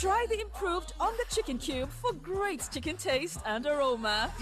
Try the improved on the chicken cube for great chicken taste and aroma.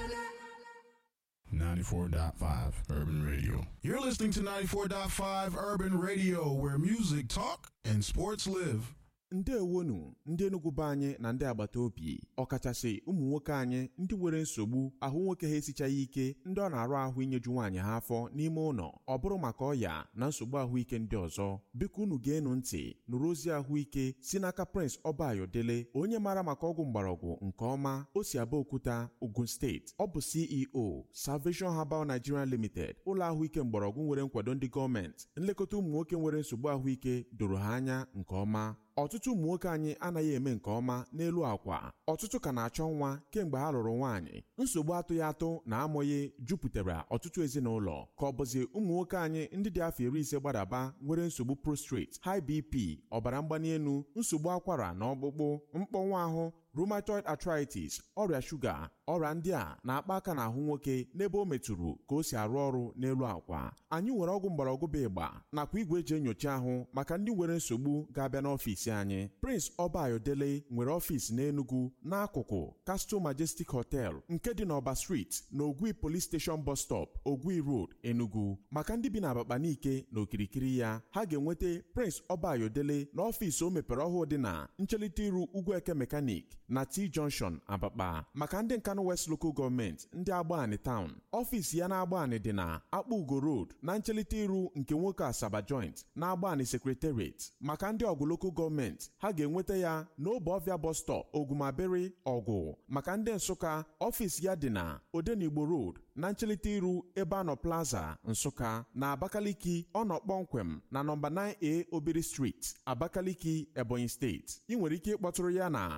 94.5 Urban Radio. You're listening to 94.5 Urban Radio, where music talk and sports live. ndewonu ndị Enugu be anyị na ndị agbata obi ọkachasị ụmụ nwoke anyị ndị nwere nsogbu ahụ nwoke ha esichaghị ike ndị ọ na-arụ ahụ inyeju nwaanyị ha afọ n'ime ụlọ ọ bụrụ maka ọya na nsogbu ahụike ndị ọzọ biko unu ga-enu ntị nụrụ ozi ahụike si n'aka Prince Ọbayodele onye maara maka ọgwụ mgbọrọgwụ nke ọma o si Abeokuta Ogun steeti ọ bụ CEO Salvation Herbal Nigeria Limited ụlọ ahụike mgbọrọgwụ nwere nkwado ndị gọọmenti nlekọta ụmụ nwoke nwere nsogbu ahụike doro ha anya nke ọma ọtụtụ ụmụ nwoke anyị anaghị eme nke ọma n'elu akwa ọtụtụ ka na-achọ nwa kemgbe ha lụrụ nwaanyị nsogbu atụghị atụ na amụghị jupụtara ọtụtụ ezinụlọ ka ọ bụzi ụmụ nwoke anyị ndị dị afọ iri ise gbadaba nwere nsogbu prostrate high bp ọbara mgbali elu nsogbu akwara na ọkpụkpụ mkpọnwụ ahụ rheumatoid arthritis ọrịa shuga ọrịa ndị a na-akpa aka n'ahụ nwoke n'ebe o metụrụ ka o si arụ ọrụ n'elu akwa anyị nwere ọgwụ mgbọrọgwụ bụ ịgba nakwa igwe eji enyocha ahụ maka ndị nwere nsogbu ga-abịa n'ọfịs anyị Prince Ọbayodele nwere ọfịs n'Enugu n'akụkụ Castle Majestic Hotel nke dị n'Ọba Street na Ogwi Police Station Bus Stop Ogwi Road Enugu maka ndị bi na Abakaliki na okirikiri ya ha ga-enweta Prince Ọbayodele n'ọfịs o mepere ọhụụ dị na nchelite iru Ugwueke Mechanic na T Junction Abakpa maka ndị Nkanu West Local Government ndị Agbani Town ọfịs ya na Agbani dị na Akpa Ugo Road na nchelite iru nke nwoke Asaba Joint na Agbani Secretariat maka ndị ọgụ Local Government ha ga-enweta ya n'obe ọvịa bus stop Ogumabere ọgụ maka ndị Nsụka ọfịs ya dị na Odenigbo Road na nchelite iru ebe anọ Plaza Nsụka na Abakaliki ọ nọ kpọmkwem na nọmba 9A Obiri Street Abakaliki Ebonyi Steeti ị nwere ike ịkpọtụrụ ya na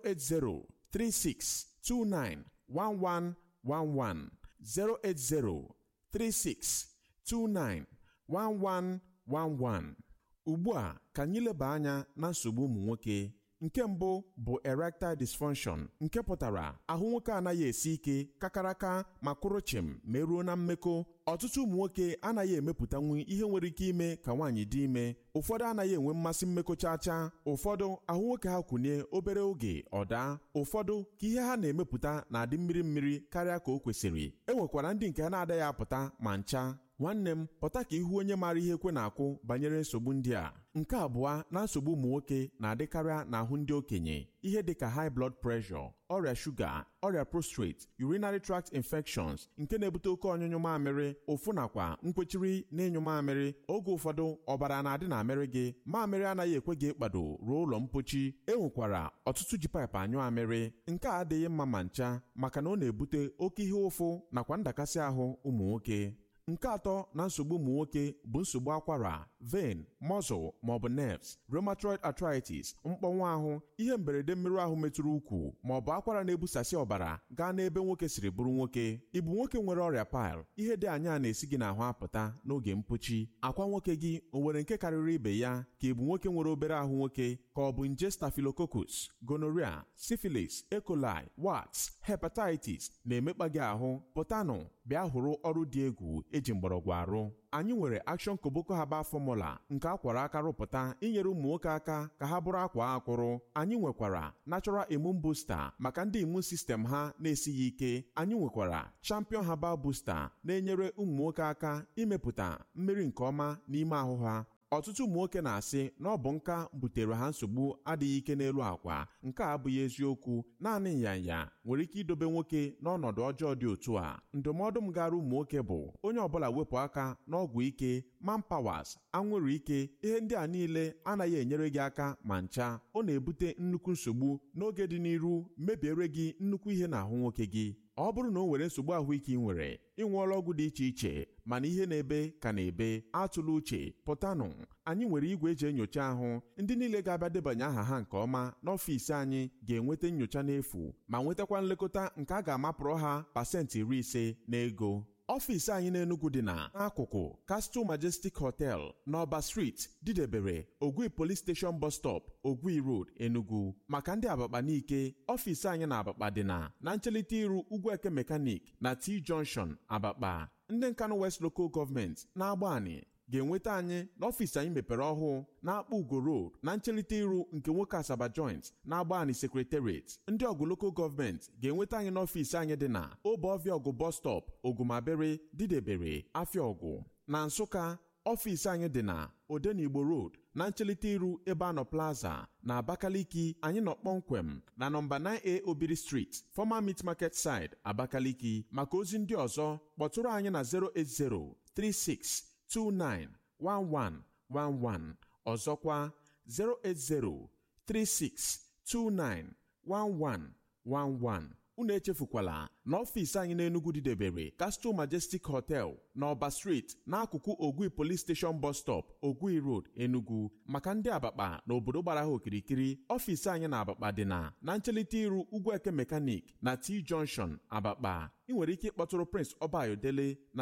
08036291111 08036291111 ugbu a ka anyị leba anya na nsogbu ụmụ nwoke nke mbụ bụ erectile dysfunction nke pụtara ahụ nwoke anaghị esi ike kakaraka ma kwụrụ chịm ma eruo na mmekọ ọtụtụ ụmụ nwoke anaghị emepụtanwu ihe nwere ike ime ka nwaanyị dị ime ụfọdụ anaghị enwe mmasị mmekọ chacha ụfọdụ ahụ nwoke ha kwụnye obere oge ọ daa ụfọdụ ka ihe ha na-emepụta na-adị mmiri mmiri karịa ka o kwesịrị e nwekwara ndị nke ha na-adaghị apụta ma ncha nwanne m pụta ka ihu onye maara ihe ekwe na-akwụ banyere nsogbu ndị a nke abụọ na nsogbu ụmụ nwoke na-adịkarịa n'ahụ ndị okenye ihe dịka high blood pressure ọrịa shuga ọrịa prostate urinary tract infections nke na-ebute oke ọnyụnyụ mamịrị ụfụ nakwa nkwechiri na ịnyụ mamịrị oge ụfọdụ ọbara na-adị na amịrị gị mamịrị anaghị ekwe gị ịkpado ruo ụlọ mpochi e nwekwara ọtụtụ ji paịpụ anyụ amịrị nke a adịghị mma ma ncha maka na ọ na-ebute oke ihe ụfụ nakwa ndakasị ahụ ụmụ nwoke nke atọ na nsogbu ụmụ nwoke bụ nsogbu akwara vein muscle maọbụ nerves rheumatoid arthritis mkpọnwụ ahụ ihe mberede mmerụ ahụ metụrụ ukwu maọbụ akwara na-ebusasị ọbara gaa n'ebe nwoke siri bụrụ nwoke ịbụ nwoke nwere ọrịa pil ihe dị anya na-esi gị n'ahụ apụta n'oge mpochi akwa nwoke gị o nwere nke karịrị ibe ya ka ịbụ nwoke nwere obere ahụ nwoke ka ọ bụ nje staphylococcus gonorrhea syphilis E. coli warts hepatitis na-emekpa gị ahụ pụtanụ bịa hụrụ ọrụ dị egwu eji mgbọrọgwụ arụ anyị nwere Action Koboko Herbal Formula nke akwara aka rụpụta inyere ụmụ nwoke aka ka ha bụrụ akwa akwụrụ anyị nwekwara Natural Immune Booster maka ndị immune system ha na-esighị ike anyị nwekwara Champion Herbal Booster na-enyere ụmụ nwoke aka imepụta mmiri nke ọma n'ime ahụ ha ọtụtụ ụmụ nwoke na-asị na ọ bụ nka butere ha nsogbu adịghị ike n'elu akwa nke a abụghị eziokwu naanị nyanya nwere ike idobe nwoke n'ọnọdụ ọjọọ dị otu a ndụmọdụ m gara ụmụ nwoke bụ onye ọbụla wepụ aka n'ọgwụ ike manpawas anwụrụ ike ihe ndị a niile anaghị enyere gị aka ma ncha ọ na-ebute nnukwu nsogbu n'oge dị n'iru mebiere gị nnukwu ihe n'ahụ nwoke gị ọ bụrụ na o nwere nsogbu ahụike ị nwere ị ṅụọla ọgwụ dị iche iche mana ihe na-ebe ka na-ebe atụla uche pụtanụ anyị nwere igwe eji enyocha ahụ ndị niile ga-abịa debanye aha ha nke ọma n'ọfịs anyị ga-enweta nyocha n'efu ma nwetakwa nlekọta nke a ga-amapụrụ ha pasentị iri ise n'ego ọfịs anyị n'Enugu dị na n'akụkụ Castle Majestic Hotel n'Ọba Street didebere Ogwi Police Station Bus Stop Ogwi Road Enugu maka ndị Abakpa n'ike ọfịs anyị na Abakpa dị na na nchelite iru Ugwueke Mechanic na T Junction Abakpa ndị Nkanu West Local Government na-agba anyị ga-enweta anyị n'ọfịs anyị mepere ọhụụ na-akpọ ugo road na nchelite iru nke nwoke asaba joint na-agba anyị sekretariat ndị ọgụ lokal gọọmenti ga-enweta anyị n'ọfịs anyị dị na obeọfịa ọgụ bọs stọp ogumabere didebere afịa ọgụ na nsụka ọfịs anyị dị na odenigbo road na nchelite iru ebe anọ plaza na abakaliki anyị nọ kpọmkwem na nọmba 9a obiri street former meat market side abakaliki maka ozi ndị ọzọ kpọtụrụ anyị na 08036291111 ọzọkwa 08036291111 unu echefukwala na ọfịs anyị n'Enugu didebere Castle Majestic Hotel na Ọba Street n'akụkụ Ogui Police Station Bus Stop Ogui Road Enugu maka ndị Abakpa na obodo gbara ha okirikiri ọfịs anyị na Abakpa dị na na nchelite iru Ugwueke Mechanic na T Junction Abakpa ị nwere ike ịkpọtụrụ Prince Obayodele na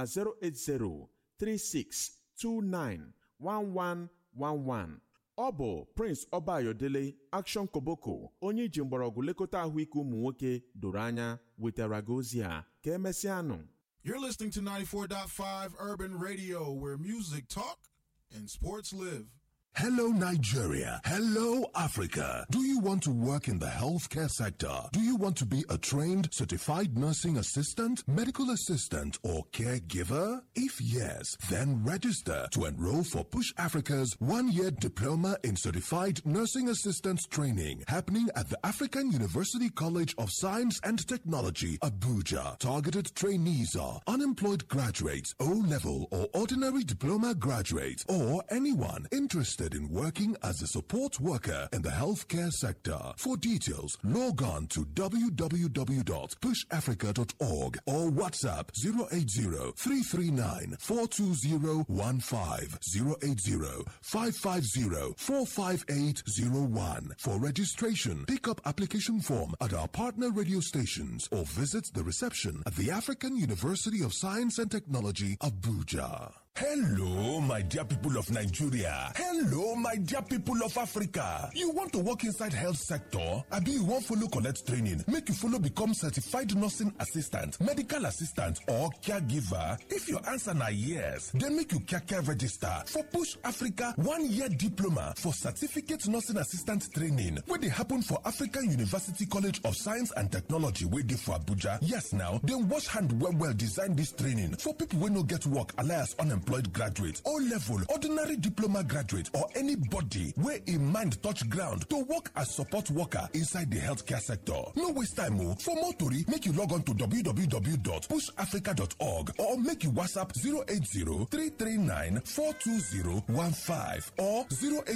08036291111 ọ bụ Prince Obayodele Action Koboko onye iji mgbọrọgwụ lekọta ahụike ụmụ nwoke doro anya wetara gị ozi a ka emesịanụ You're listening to 94.5 Urban Radio, where music talk and sports live. Hello, Nigeria. Hello, Africa. Do you want to work in the healthcare sector? Do you want to be a trained, certified nursing assistant, medical assistant, or caregiver? If yes, then register to enroll for Push Africa's one year diploma in certified nursing assistant training happening at the African University College of Science and Technology, Abuja. Targeted trainees are unemployed graduates, O level or ordinary diploma graduates, or anyone interested in working as a support worker in the healthcare sector. For details, log on to www.pushafrica.org or WhatsApp 080-339-42015, 080-550-45801. For registration, pick up application form at our partner radio stations or visit the reception at the African University of Science and Technology, Abuja. Hello, my dear people of Nigeria. Hello, my dear people of Africa. You want to work inside health sector? Abi you wan follow collect training make you follow become certified nursing assistant, medical assistant or caregiver? If your answer na yes, then make you kaka register for Push Africa one year diploma for certificate nursing assistant training wey dey happen for African University College of Science and Technology wey dey for Abuja. Yes now, dem wash hand well well design dis training for people wey no get work alias unemployed graduate o level ordinary diploma graduate or anybody wey im mind touch ground to work as support worker inside di healthcare sector no waste time o for more tori make you log on to www.pushafrica.org or make you whatsapp 080-339-42015 or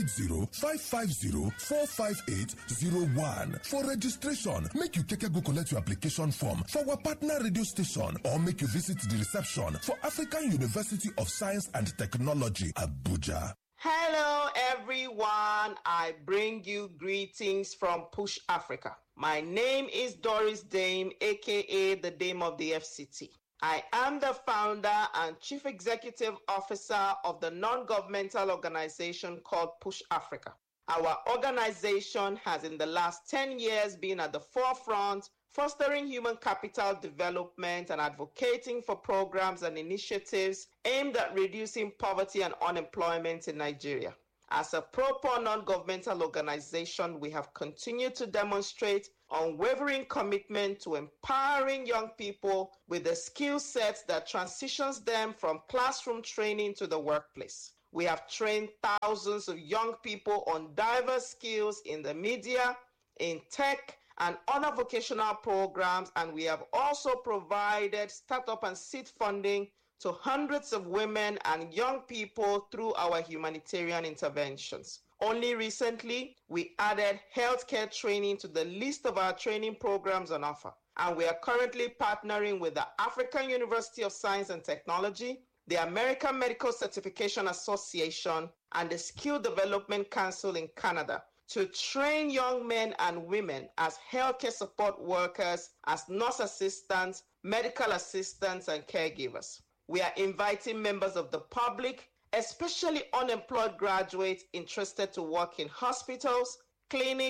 080-550-45801 for registration make you keke go collect your application form for our partner radio station or make you visit di reception for african university of science and technology abuja Hello, everyone. I bring you greetings from Push Africa. My name is Doris Dame, aka the Dame of the FCT. I am the founder and chief executive officer of the non governmental organization called Push Africa. Our organization has, in the last 10 years, been at the forefront fostering human capital development and advocating for programs and initiatives aimed at reducing poverty and unemployment in Nigeria. As a proper non governmental organization, we have continued to demonstrate unwavering commitment to empowering young people with the skill sets that transitions them from classroom training to the workplace. We have trained thousands of young people on diverse skills in the media, in tech, and other vocational programs, and we have also provided startup and seed funding to hundreds of women and young people through our humanitarian interventions. Only recently, we added healthcare training to the list of our training programs on offer. And we are currently partnering with the African University of Science and Technology, the American Medical Certification Association, and the Skill Development Council in Canada to train young men and women as healthcare support workers, as nurse assistants, medical assistants, and caregivers. We are inviting members of the public, especially unemployed graduates interested to work in hospitals, clinics,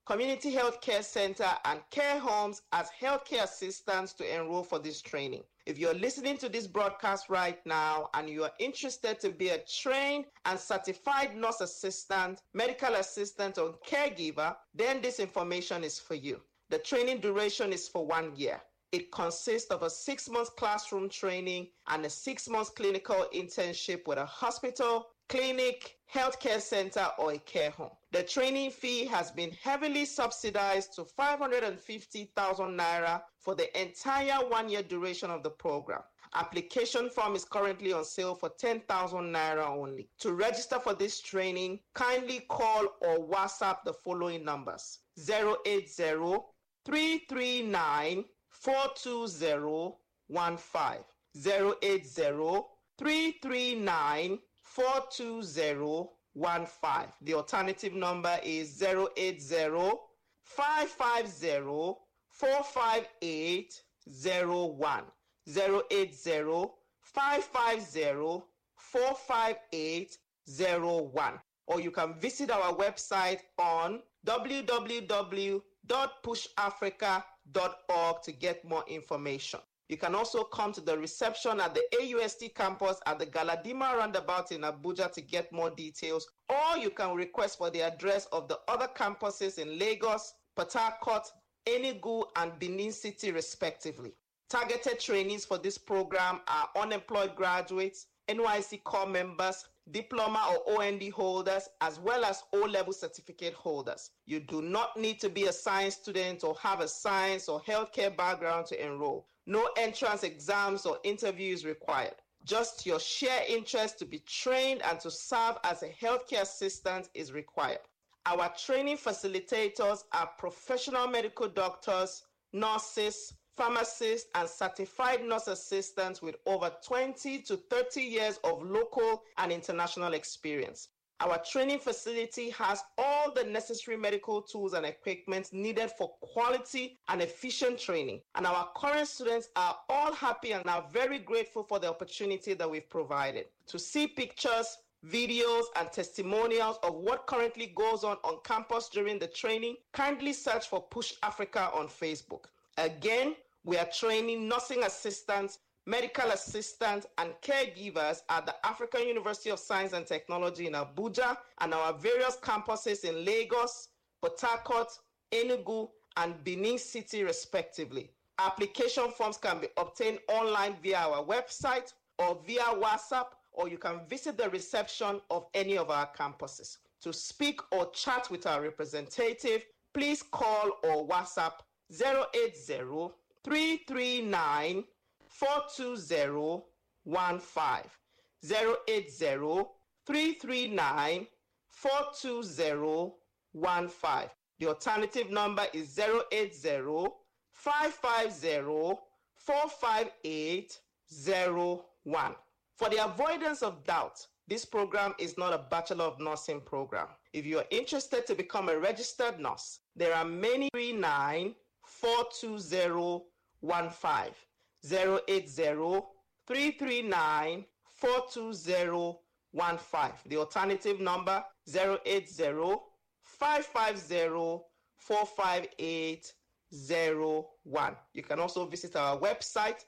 community health care center, and care homes as healthcare assistants to enroll for this training. If you're listening to this broadcast right now and you are interested to be a trained and certified nurse assistant, medical assistant, or caregiver, then this information is for you. The training duration is for one year. It consists of a six month classroom training and a six month clinical internship with a hospital, clinic, healthcare center, or a care home. The training fee has been heavily subsidized to 550,000 naira for the entire one year duration of the program. Application form is currently on sale for 10,000 naira only. To register for this training, kindly call or WhatsApp the following numbers 080 339 42015 080 339 42015. The alternative number is 080 550 45801. 080 550 45801. Or you can visit our website on www.pushafrica.org to get more information. You can also come to the reception at the AUST campus at the Galadima roundabout in Abuja to get more details, or you can request for the address of the other campuses in Lagos, Port Harcourt, Enugu, and Benin City, respectively. Targeted trainees for this program are unemployed graduates, NYC core members, diploma or OND holders, as well as O level certificate holders. You do not need to be a science student or have a science or healthcare background to enroll. No entrance exams or interviews required. Just your sheer interest to be trained and to serve as a healthcare assistant is required. Our training facilitators are professional medical doctors, nurses, pharmacists, and certified nurse assistants with over 20 to 30 years of local and international experience. Our training facility has all the necessary medical tools and equipment needed for quality and efficient training. And our current students are all happy and are very grateful for the opportunity that we've provided. To see pictures, videos, and testimonials of what currently goes on on campus during the training, kindly search for Push Africa on Facebook. Again, we are training nursing assistants, medical assistants, and caregivers at the African University of Science and Technology in Abuja and our various campuses in Lagos, Port Harcourt, Enugu, and Benin City, respectively. Application forms can be obtained online via our website or via WhatsApp, or you can visit the reception of any of our campuses. To speak or chat with our representative, please call or WhatsApp 080 339 42015. 080 339 42015. The alternative number is 080 550 45801. For the avoidance of doubt, this program is not a Bachelor of Nursing program. If you are interested to become a registered nurse, there are many 39 42015 080 339 42015. The alternative number 080 550 45801. You can also visit our website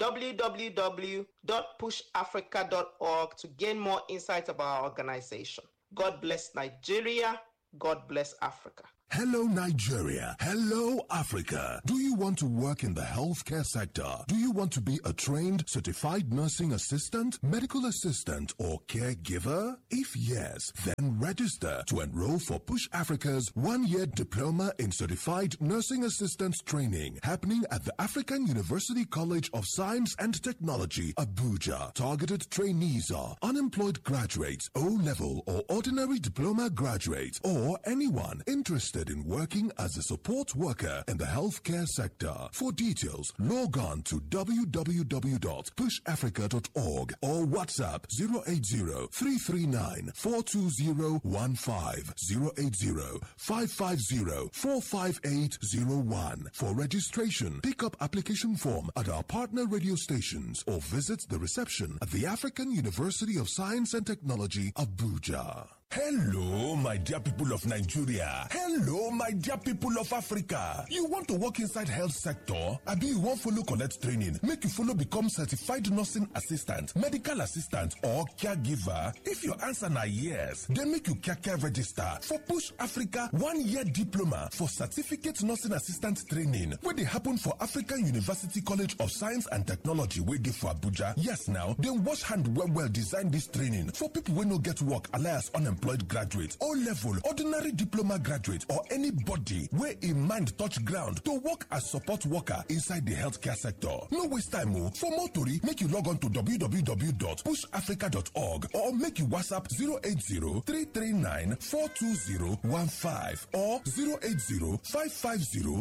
www.pushafrica.org to gain more insight about our organization. God bless Nigeria. God bless Africa. Hello, Nigeria. Hello, Africa. Do you want to work in the healthcare sector? Do you want to be a trained, certified nursing assistant, medical assistant, or caregiver? If yes, then register to enroll for Push Africa's one year diploma in certified nursing assistant training happening at the African University College of Science and Technology, Abuja. Targeted trainees are unemployed graduates, O level or ordinary diploma graduates, or anyone interested in working as a support worker in the healthcare sector. For details, log on to www.pushafrica.org or WhatsApp 080 339 42015 080 550 45801. For registration, pick up application form at our partner radio stations or visit the reception at the African University of Science and Technology, Abuja. Hello, my dear people of Nigeria. Hello, my dear people of Africa. You want to work inside health sector? Abi you wan follow collect training make you follow become certified nursing assistant, medical assistant or caregiver? If your answer na yes, then make you kaka register for Push Africa one-year diploma for certificate nursing assistant training wey dey happen for African University College of Science and Technology wey dey for Abuja. Yes now, dem wash hand well well design dis training for people wey no get work alias unemployed graduate o level ordinary diploma graduate or anybody wey im mind touch ground to work as support worker inside di healthcare sector no waste time o for more tori make you log on to www.pushafrica.org or make you whatsapp 080 339 42015 or 080 550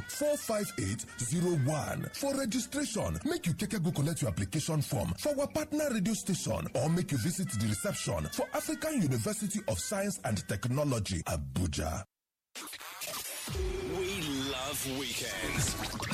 45801 for registration make you keke go collect your application form for our partner radio station or make you visit the reception for African University of Science and Technology, Abuja. We love weekends.